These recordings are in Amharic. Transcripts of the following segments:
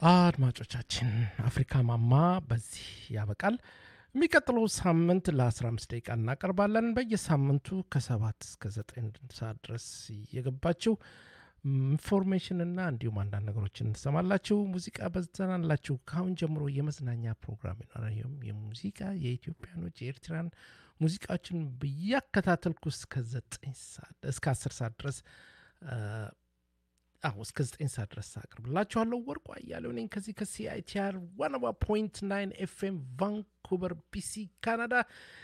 አድማጮቻችን አፍሪካ ማማ በዚህ ያበቃል። የሚቀጥለው ሳምንት ለ15 ደቂቃ እናቀርባለን። በየሳምንቱ ከሰባት እስከ ዘጠኝ ሰዓት ድረስ እየገባችሁ ኢንፎርሜሽንና እንዲሁም አንዳንድ ነገሮችን እንሰማላችሁ። ሙዚቃ በዘናላችሁ። ከአሁን ጀምሮ የመዝናኛ ፕሮግራም ይኖራል። ይኸውም የሙዚቃ የኢትዮጵያኖች የኤርትራን ሙዚቃዎችን ብያከታተልኩ እስከ ዘጠኝ ሰዓት እስከ አስር ሰዓት ድረስ አሁ እስከ ዘጠኝ ሰዓት ድረስ አቅርብላችኋለሁ። ወርቁ አያሌው ነኝ ከዚህ ከሲአይቲአር ዋናባ ፖይንት ናይን ኤፍኤም ቫንኩቨር ቢሲ ካናዳ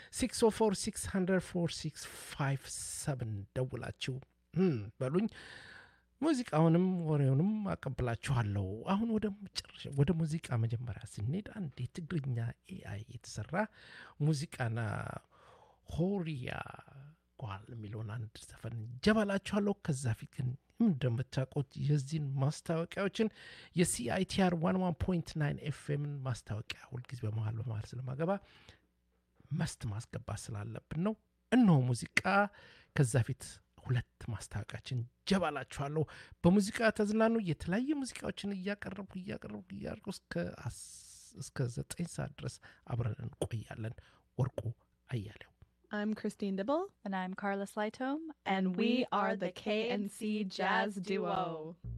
604 ደውላችሁ በሉኝ። ሙዚቃውንም ወሬውንም አቀብላችኋለሁ። አሁን ወደ መጨረሻ ወደ ሙዚቃ መጀመሪያ ስንሄድ አንድ የትግርኛ ኤአይ የተሰራ ሙዚቃና ሆሪያ ጓል የሚለውን አንድ ዘፈን ጀባላችኋለሁ። ከዛ ፊት ግን እንደምታውቁት የዚህን ማስታወቂያዎችን የሲአይቲአር ዋን ዋን ፖይንት ናይን ኤፍኤምን ማስታወቂያ ሁልጊዜ በመሀል በመሀል ስለማገባ መስት ማስገባት ስላለብን ነው። እነሆ ሙዚቃ ከዛ ፊት ሁለት ማስታወቂያችን ጀባላችኋለሁ። በሙዚቃ ተዝናኑ። የተለያዩ ሙዚቃዎችን እያቀረብኩ እያቀረብኩ እያቀረብኩ እስከ ዘጠኝ ሰዓት ድረስ አብረን እንቆያለን። ወርቁ አያሌው I'm Christine Dibble. And I'm Carla Slytome. And we are the KNC Jazz Duo.